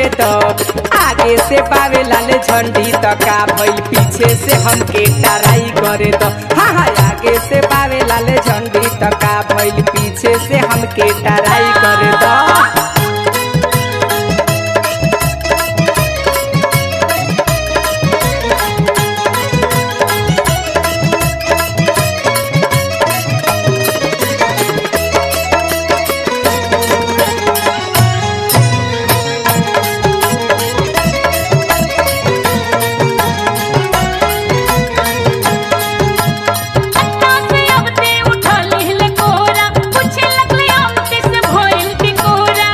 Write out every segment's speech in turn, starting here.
करे दो आगे से पावे लाल झंडी तो का भइल पीछे से हमके टराई करे दो हाँ हाँ आगे से पावे लाल झंडी तो का भइल पीछे से हमके टराई करे दो अन्ना से अब ते उठा लेले कोरा पूछे लगले हमके से भइल टिकोरा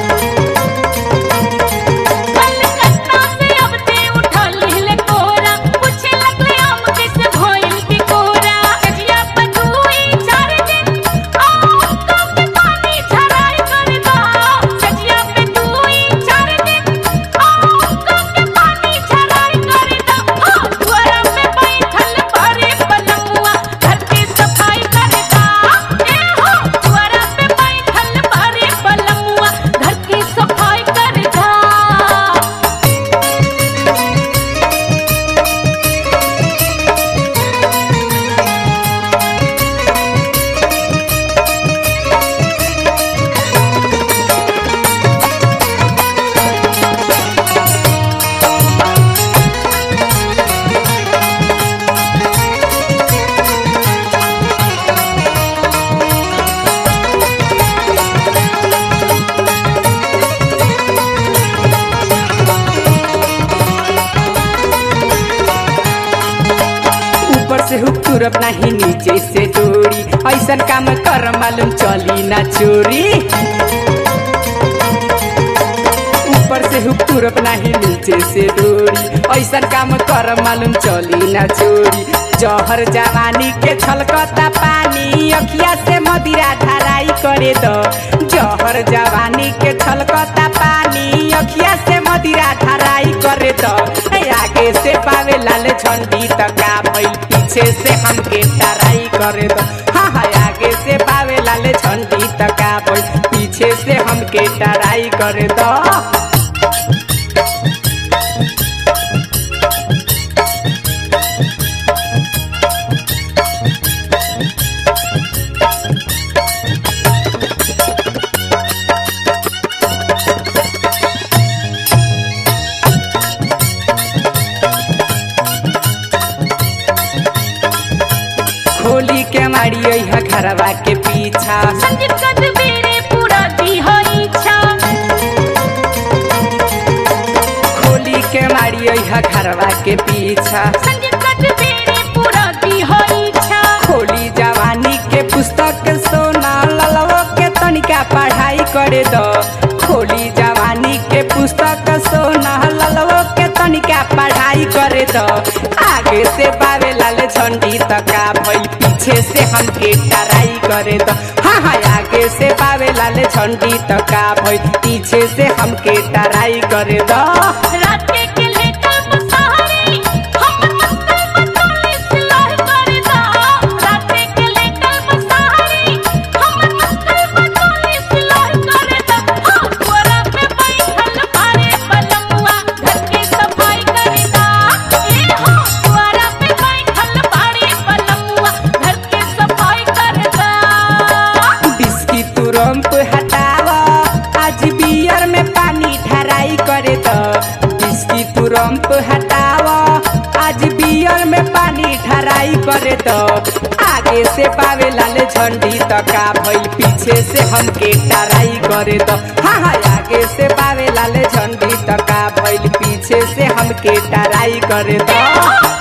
कलकत्ता से अब ते उठा लेले कोरा पूछे लगले हमके से भइल टिकोरा कजिया पटुई चार दिन आओ कब पानी झराई कर दो कजिया पटुई चार दिन आओ कब पानी झराई कर दो हो द्वारा पे बैठल भरे पलमुआ घर की सफाई करता ए हो द्वारा पे बैठल भरे पलमुआ घर की सफाई करता ऊपर से हुक तुरप नहीं नीचे से डोरी ऐसन काम कर मालूम चली ना चोरी ऊपर से हुक तुरप नहीं नीचे से डोरी ऐसन काम कर मालूम चली ना चोरी जहर जवानी के छलकता पानी अखिया से मदिरा धराई करे दो जहर जवानी के छलकता पानी अखिया से मदिरा धराई करे दो ए, आगे से पावे लाल झंडी त का भइल पीछे से हमके टराई करे दो हाँ हाँ आगे से पावे लाल झंडी त का भइल पीछे से हमके टराई करे दो खोली के मारी है घरवा के पीछा संजीव कदबेरे पूरा दी हो इच्छा खोली के मारी है घरवा के पीछा संजीव कदबेरे पूरा दी हो इच्छा खोली जवानी के पुस्तक सोना ललवो के तनिका पढ़ाई करे दो खोली जवानी के पुस्तक सोना ललवो के तनिका पढ़ाई करे दो आगे से पावे लाल झंडी तका भइल पीछे से हमके टराई करे दो हाँ हाँ आगे से पावे लाल झंडी तका भइल पीछे से हमके टराई करे दो रात के के लेकर मुसाहरी हम मस्ती मतोले सिलाई कर दो रात के के लेकर मुसाहरी हम मस्ती मतोले सिलाई कर दो हाँ तोरा पे बैठल भारे पलमुआ घर की सफाई कर दो ए हो तोरा पे बैठल भारे पलमुआ घर की सफाई कर दो बिस्की तुरंत हटावा आज बियर में पानी ढराई करे दो बिस्की तुरंत हटावा आज बियर में पानी ढराई करे दो आगे से पावे लाल झंडी तका भइल पीछे से हमके टराई करे दो हाँ हाँ आगे से पावे लाल झंडी तका भइल पीछे से हमके टराई करे दो